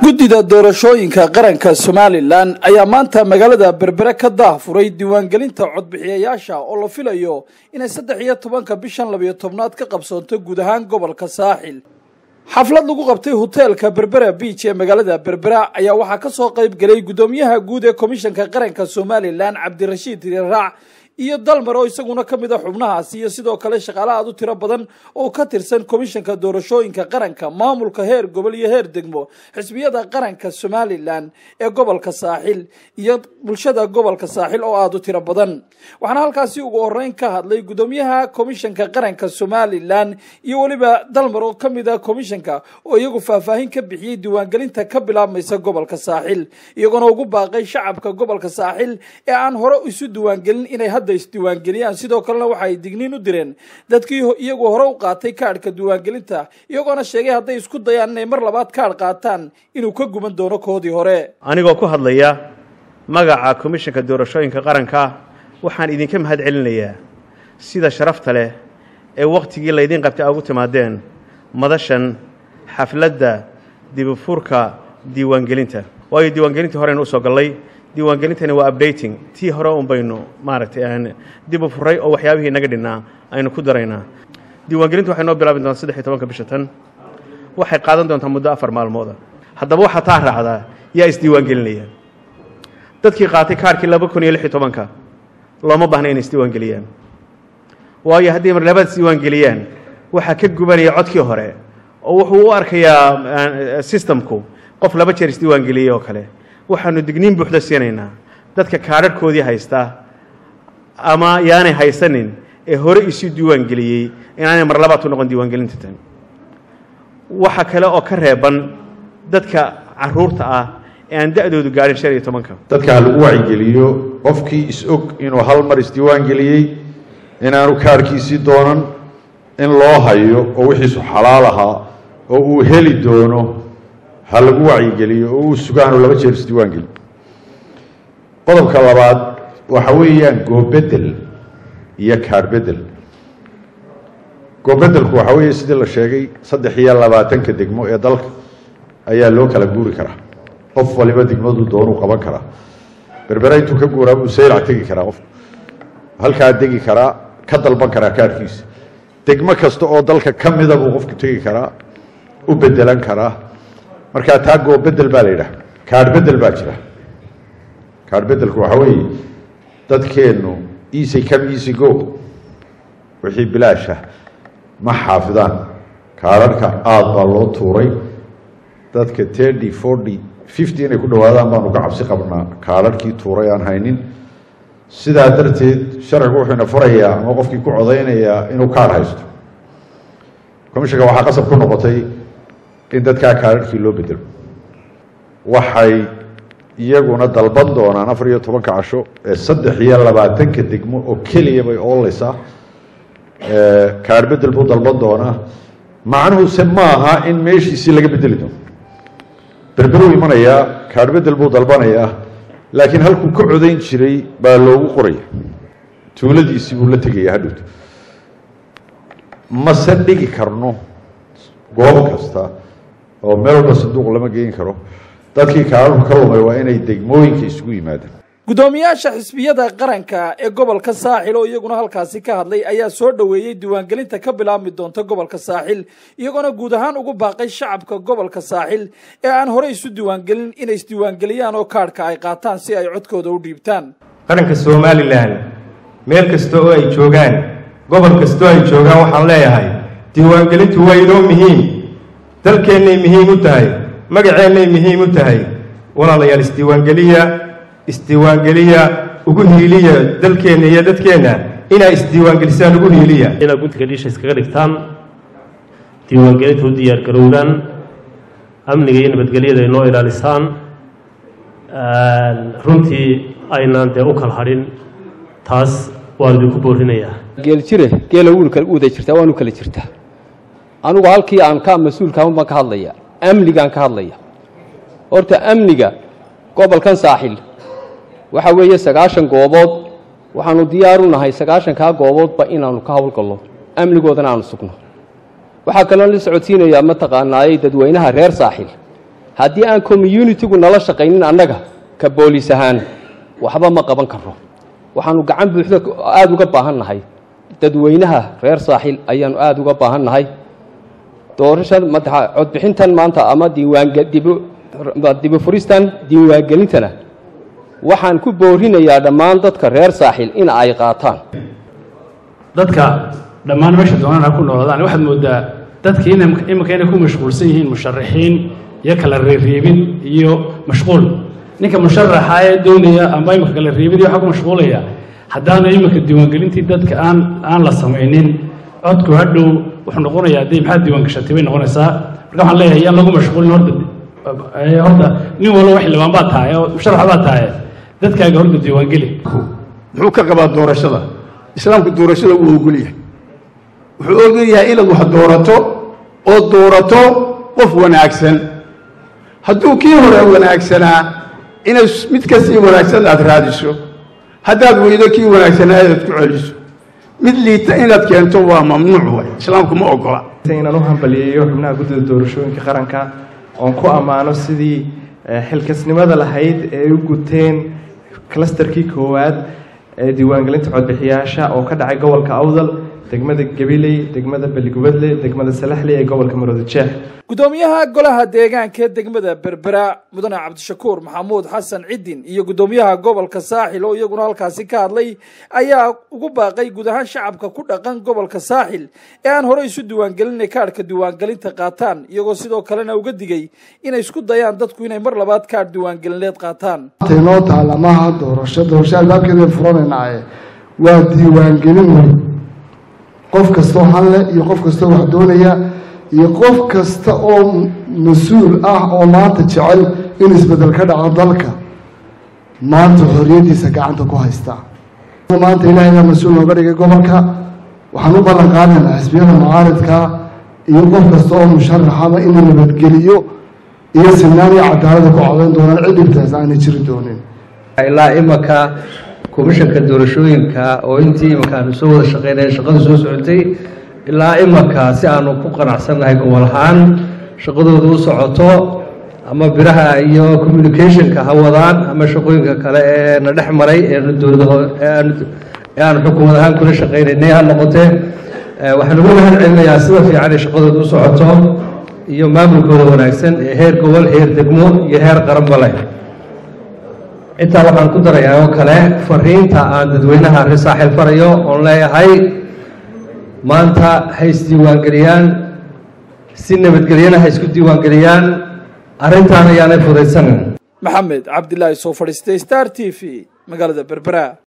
guddida doorashooyinka qaranka somalilan ayaa maanta magaalada berbere ka daahfuray diiwaangelinta codbixiyayaasha oo la filayo inay saddex iyo tobanka bishan labiyo tobnaad ka qabsoonto guud ahaan gobolka saaxil xaflad lagu qabtay hoteelka berbera biij ee magaalada berbera ayaa waxaa ka soo qayb gelay guddoomiyaha guud ee komishanka qaranka somalilan cabdirashiid riraac iyo dalmar oo isaguna ka mid a xubnahaasi iyo sidoo kale shaqaale aad u tiro badan oo ka tirsan komishanka doorashooyinka qaranka maamulka heer gobol iyo heer degmo xisbiyada qaranka somalilan ee gobolka saaxil iyo bulshada gobolka saaxil oo aada u tiro badan waxaana halkaasi ugu horeyn ka hadlay guddoomiyaha komishanka qaranka somalilan iyo weliba dalmar oo ka mid a komishanka oo iyagu faahfaahin ka bixiyey diiwaangelinta ka bilaabmaysa gobolka saaxil iyagoona ugu baaqay shacabka gobolka saaxil ee aan hore isu diiwaangelin inay isdiiwaangeliyaan sidoo kalena waxa ay digniin u direen dadkii iyagu hore u qaatay kaadhka diiwaangelinta iyagoona sheegay hadday isku dayaan inay mar labaad kaadh qaataan inuu ka guman doono koodii hore anigoo ku hadlaya magaca komishanka doorashooyinka qaranka waxaan idinka mahad celinayaa sida sharafta leh ee wakhtigii laydiin qabtay aa ugu timaadeen madashan xafladda dibufurka diiwaangelinta waayo diiwaangelintii horeynu usoo gallay diiwaangelintani waa updating tii hore un baynu maaragtay aan dib u furay oo waxyaabihii naga dhinnaa aynu ku daraynaa diiwaangelintu waxay noo bilaabi doontaa saddex iyo tobanka bisha tan waxay qaadan doontaa muddo afar maalmooda haddaba waxaa taa raacdaa yaa isdiiwaangelinaya dadkii qaatay kaarhkii laba kun iyo lix iyo tobanka looma baahna inay isdiiwaangeliyaan waayo haddii mar labaad isdiiwaangeliyaan waxaa ka gubanaya codkii hore oo wuxuu u arkayaa systemku qof laba jeer isdiiwaangeliyey oo kale waxaanu digniin buuxda siinaynaa dadka kaadharhkoodii haysta ama yaanay haysanin ee hore isu diiwaangeliyey inaanay mar labaad ku noqon diiwaangelinta tan waxa kale oo ka reeban dadka caruurta ah ee aan da-doodu gaadhin shan iyo tobanka dadka ha lagu wacigeliyo qofkii is-og inuu hal mar isdiiwaangeliyey inaanu kaarhkiisii doonan in loo hayo oo wixiisu xalaal ahaa oo uu heli doono ha lagu wacyigeliyo oo uu sugaanu laba jeer isdiiwaangeli qodobka labaad waxa weeyaan goobedel iyo kaadh bedel goobedelku waxa weeye sidii la sheegay saddex iyo labaatanka degmo ee dalka ayaa loo kala guuri karaa qof waliba degmadu doonuu qaban karaa berbere intuu ka guuraa buu saylac tegi karaa qof halkaa degi karaa ka dalban karaa kaadhkiisa degmo kasta oo dalka ka mida buu qofku tegi karaa u bedelan karaa markaa taa goobedel baa la yidhaha kaadh bedel baa jira kaadh bedelku waxaa weeye dadkeennu easy come easy go wixii bilaasha ma xaafidaan kaadharhka aada baa loo tuuray dadka thirty forty fifty inay ku dhawaadaan baanu ka cabsi qabnaa kaadharhkii tuuray aan haynin sidaa darteed sharcigu wuxuu ina furayaa ama qofkii ku codaynayaa inuu kaadh haysto commishanka waxaa qasab ku noqotay in dadkaa kaadharhkii loo bedelo waxay iyaguna dalban doonaan afar iyo tobanka casho ee saddex iyo labaatanka degmo oo keliya bay ooleysaa kaadh bedel buu dalban doonaa macnuhuse ma aha in meeshiisii laga bedeli doono berberuu imanayaa kaadh bedel buu dalbanayaa laakiin halkuu ka codayn jiray baa loogu qoraya tuuladiisii buu la tegaya hadhowta mase dhigi karno goob kasta oo meel walba sanduuq lama geyn karo dadkii kaadharku ka lumay waa inay degmooyinka isugu yimaadaan guddoomiyaasha xisbiyada qaranka ee gobolka saaxil oo iyaguna halkaasi ka hadlay ayaa soo dhoweeyey diiwaangelinta ka bilaabmi doonta gobolka saaxil iyagoona guud ahaan ugu baaqay shacabka gobolka saaxil ee aan hore isu diiwaangelin inay isdiiwaangeliyaan oo kaadhka ay qaataan si ay codkooda u dhiibtaan qaranka somalilan meel kasta oo ay joogaan gobol kastoo ay joogaan waxaan leeyahay diiwaangelintu waa inoo muhiim dalkeennay muhiim u tahay magaceennay muhiim u tahay walaalayaal isdiiwaangeliya isdiiwaangeliya ugu hiiliya dalkeenna iyo dadkeenna inaa isdiiwaangelisaan ugu hiiliya inaad guntiga dhiisha iskaga dhigtaan diiwaangelinta u diyaar garowdaan amniga iyo nabadgelyada ay noo ilaalisaan runtii aynaan dee u kala hadhin taas waan idinku boorinayaa geel jire geela wuuda jirtaa waanu kala jirtaa anugu halkii aan ka mas-uulkaama baan ka hadlaya amnigaan ka hadlaya horta amniga gobolkan saaxil waxa weeye sagaashan goobood waxaanu diyaaru nahay sagaashankaa gooboodba inaanu ka howlgallo amnigoodana aanu sugno waxaa kaloo la socodsiinayaa mataqaanaayey dadweynaha reer saaxil haddii aan communitigu nala shaqaynin annaga ka booliis ahaan waxba ma qaban karo waxaanu gacan buuxda aada uga baahan nahay dadweynaha reer saaxiil ayaanu aada uga baahan nahay doorashan madaxa codbixintan maanta ama diiwaanga dibu dibufuristan diiwaangelintana waxaan ku boorinayaa dhammaan dadka reer saaxiil in ay qaataan dadka dhammaan meesha doonaan ha ku noolaadaan waxaad moodaa dadkii in iminka inay ku mashquulsan yihiin musharaxiin iyo kala reereebin iyo mashquul ninka musharaxa ee doonaya amba iminka kala reebid iyo waxaa ku mashquulaya haddaana iminka diiwaangelintii dadka aan aan la samaynin codku hadhow wuxuu noqonayaa dee maxaad diiwaangashatay bay noqonaysaa marka waxaan leeyahay yaan lagu mashquulin horta horta nin walba wax libaan baa tahay oo musharax baa tahay dadkaaga horta diiwaangeli muxuu ka qabaa doorashada islaamku doorashada wuu ogol yahay wuxuu ogol yahay inaad wax doorato oo doorato qof wanaagsan hadduu kii hore wanaagsanaa inay mid kasii wanaagsan aad raadiso haddaad weydo kii wanaagsanaa inaad ku celiso mid liita inaad keento waa mamnuuc way islaamku ma ogola inaan u hambaliyeeyo xubnaha guddida doorashooyinka qaranka oon ku ammaano sidii xilkasnimada lahayd ee ay u guteen clusterkii koowaad ee diiwaangelinta codbixiyaasha oo ka dhacay gobolka awdal degmada gabiley degmada beligubadle degmada salaxley ee gobolka maroodijeex guddoomiyaha golaha deegaanka ee degmada berbera mudane cabdishakuur maxamuud xasan cidin iyo guddoomiyaha gobolka saaxil oo iyaguna halkaasi ka hadlay ayaa ugu baaqay guud ahaan shacabka ku dhaqan gobolka saaxil ee aan horey isu diiwaangelinay kaadhka diiwaangelinta qaataan iyagoo sidoo kalena uga digay inay isku dayaan dadku inay mar labaad kaadh diiwaangelineed qaataan noo taalamaha doorasho doorasho albaabkeeda furanaynaye waa diiwaangelin wey qof kastoo hanle iyo qof kastoo wax doonaya iyo qof kasta oo mas-uul ah oo maanta jecel in isbeddel ka dhaco dalka maanta xorriyaddiisa gacanta ku haystaa maanta ilaahay baa mas-uul nooga dhigay gobolka waxaan u ballan qaadaynaa xisbiyada mucaaridka iyo qof kasta oo musharaxaba in la nabadgeliyo iyo sinaan iyo cadaalada ku codayn doonaan cid dhibtaas aanay jiri doonin ilaa imanka komishanka doorashooyinka oo intii imanka aanu soo wada shaqeynaya shaqadu soo socotay ilaa imanka si aanu ku qanacsannahay gobol ahaan shaqadooda u socoto ama biraha iyo communicationka ha wadaan ama shaqooyinka kale ee na dhex maray eenu dowlada ee aanu xukuumad ahaan kula shaqeynaynay ha noqotee waxaan ugu mahad celinayaa sida fiican ay shaqadooda u socoto iyo maamulkooda wanaagsan ee heer gobol heer degmo iyo heer qaranba leh intaa waxaan ku darayaa oo kale fariinta aan dadweynaha reer saaxiil farayo oon leeyahay maanta ha isdiiwaangeliyaan si nabadgelyana ha isku diiwaangeliyaan arrintaan ayaanay fudaysanin maxamed cabdilaahi soo fadhiistay star t v magaalada berbera